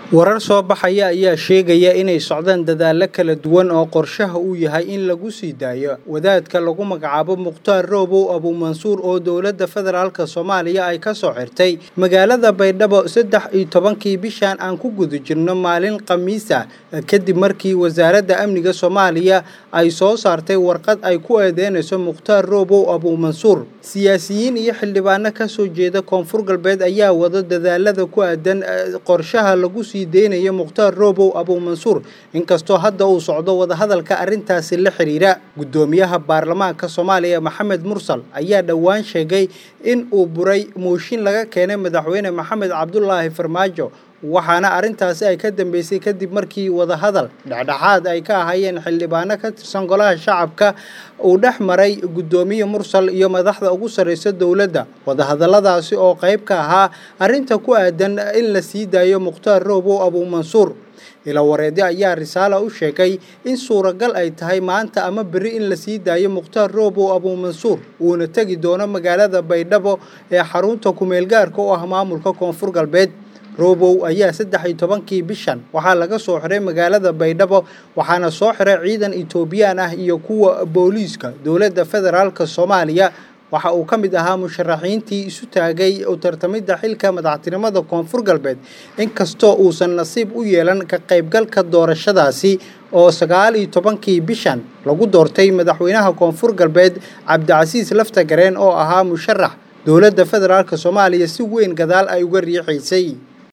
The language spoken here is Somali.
warar soo baxaya ayaa sheegaya inay socdaan dadaallo kala duwan oo qorshaha uu yahay in lagu sii daayo wadaadka lagu magacaabo mukhtaar roobow abuumansuur oo dowladda federaalk soomaaliya ay ka soo xirtay magaalada baydhabo saddex iyo tobankii bishan aan ku guda jirno maalin khamiisa kadib markii wasaaradda amniga soomaaliya ay soo saartay warqad ay ku eedeynayso mukhtaar roobow abuumansuur siyaasiyiin iyo xildhibaano ka soo jeeda koonfur galbeed ayaa wada dadaalada ku aadan qorshaha lagu sii deynayo mukhtaar roobow abuumansuur inkastoo hadda uu socdo wadahadalka arrintaasi la xiriira guddoomiyaha baarlamaanka soomaaliya maxamed mursal ayaa dhowaan sheegay in uu buray mooshin laga keenay madaxweyne maxamed cabdulaahi farmaajo waxaana arrintaasi ay ka dambeysay kadib markii wadahadal dhexdhexaad ay ka ahaayeen xildhibaano ka tirsan golaha shacabka uu dhex maray guddoomiye mursal iyo madaxda ugu sarreysa dowladda wadahadalladaasi oo qayb ka ahaa arrinta ku aadan in la sii daayo mukhtaar roobow abuumansuur ilawareedyo ayaa risaala u sheegay in suuragal ay tahay maanta ama berri in la sii daayo mukhtaar roobow abuumansuur uuna tegi doono magaalada baydhabo ee xarunta kumeelgaarka u ah maamulka koonfur galbeed roobow ayaa saddex iyo tobankii bishan waxaa laga soo xiray magaalada baydhabo waxaana soo xiray ciidan etoobiyaan ah iyo kuwa booliiska dowladda federaalk soomaaliya waxa uu ka mid ahaa musharaxiintii isu taagay u tartamidda xilka madaxtinimada koonfur galbeed inkastoo uusan nasiib u yeelan ka qaybgalka doorashadaasi oo sagaal iyo tobankii bishan lagu doortay madaxweynaha koonfur galbeed cabdicasiis laftagareen oo ahaa musharax dowladda federaalk soomaaliya si weyn gadaal ay uga riixaysay